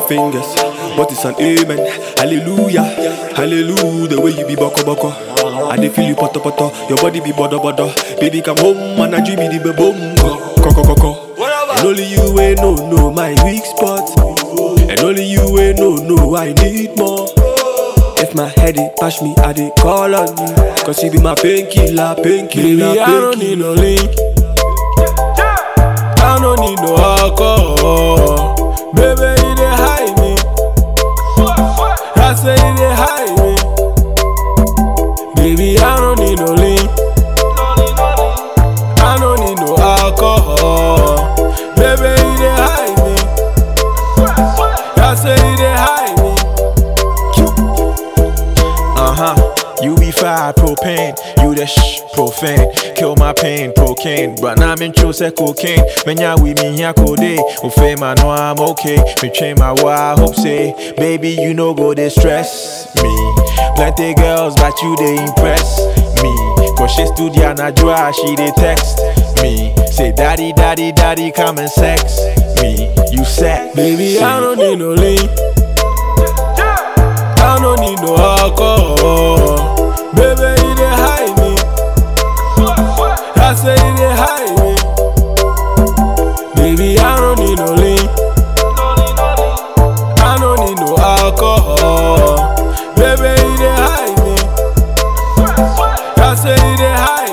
fingers, but it's an amen. Hallelujah, hallelujah. The way you be boko boko, I dey feel you poto poto. Your body be bodo bodo. Baby come home and I dream me the boom Coco coco. And only you ain't no no my weak spot. And only you ain't no no I need more. If my head it bash me, I dey call on you. Cause you be my painkiller, painkiller, Baby, I don't need no link. I don't need no alcohol. Baby, you dey hide me. I say you dey hide me. Baby, I don't need no link. I don't need no alcohol. Baby, you dey hide me. I say you dey hide me. Uh huh. You be fire propane, you the shh profane. Kill my pain, cocaine. But now I'm in true say cocaine. When ya with me here code, oh fame I know I'm okay. Me train my wild hope say, baby you know go they stress me. Plenty girls, but you they impress me. Cause she studio na joa, she they text me. Say daddy, daddy, daddy, come and sex me. You set, baby I don't need no link. I don't need no alcohol. Baby, you dey hide me. I say you dey hide me. Baby, I don't need no link. I don't need no alcohol. Baby, you dey hide me. I say you dey hide